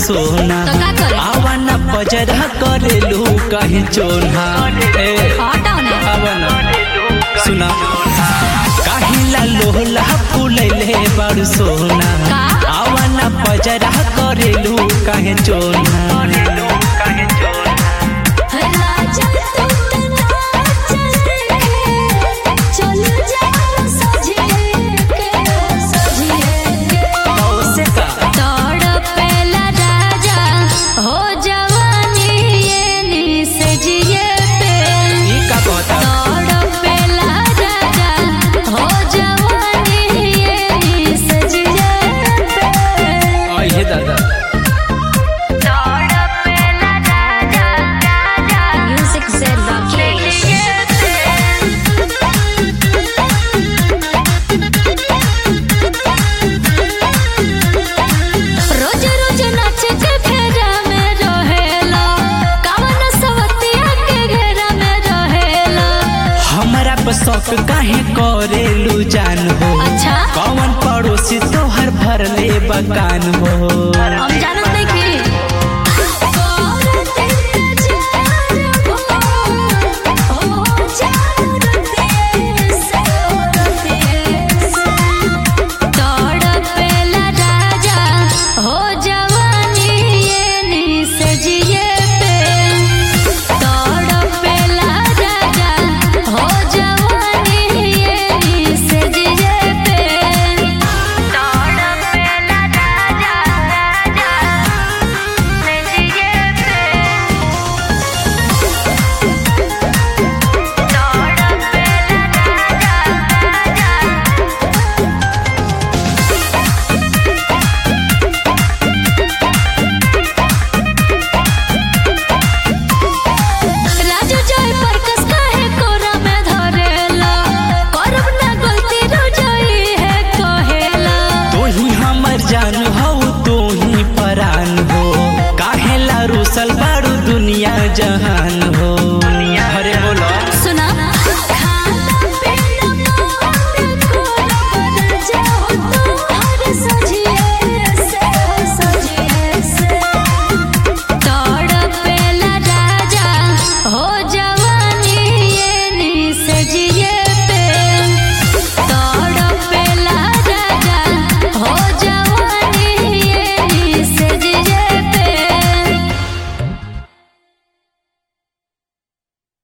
सोना तो का करे? आवन पजरा करेलू कहीं चोना ए हटाओ ना आवन सुना काहिला लोहला फूलैले बड़ सोना का? आवन पजरा करेलू कहीं चोना राजा तू नाच देखे चल जा सजिए के सजिए के से का तड़पेला राजा हो जवानी ये निस जिए पे ई का कहता तड़पेला राजा हो जवानी ये निस जिए पे आइए दादा तड़पेला राजा म्यूजिक से राकेश रोज रोज नाच के फेरा में रहेला कवन सवतिया के घेरा में रहेला हमरा पर शौक काहे करेलू जान हो अच्छा कौन पड़ोसी तोहर भरले बकान हो हम जानत नहीं की तड़पेला राजा हो जवानी ये निस जिए पे तड़पेला राजा हो जवानी ये निस जिए पे तड़पेला राजा राजा निस जिए पे तड़पेला राजा राजा राजू जय परकस काहे कोरा में धरेला करब ना गलती रोजई है कहेला तू ही हमर जान हो तू ही परान हो काहेला रूसल बारू दुनिया जहान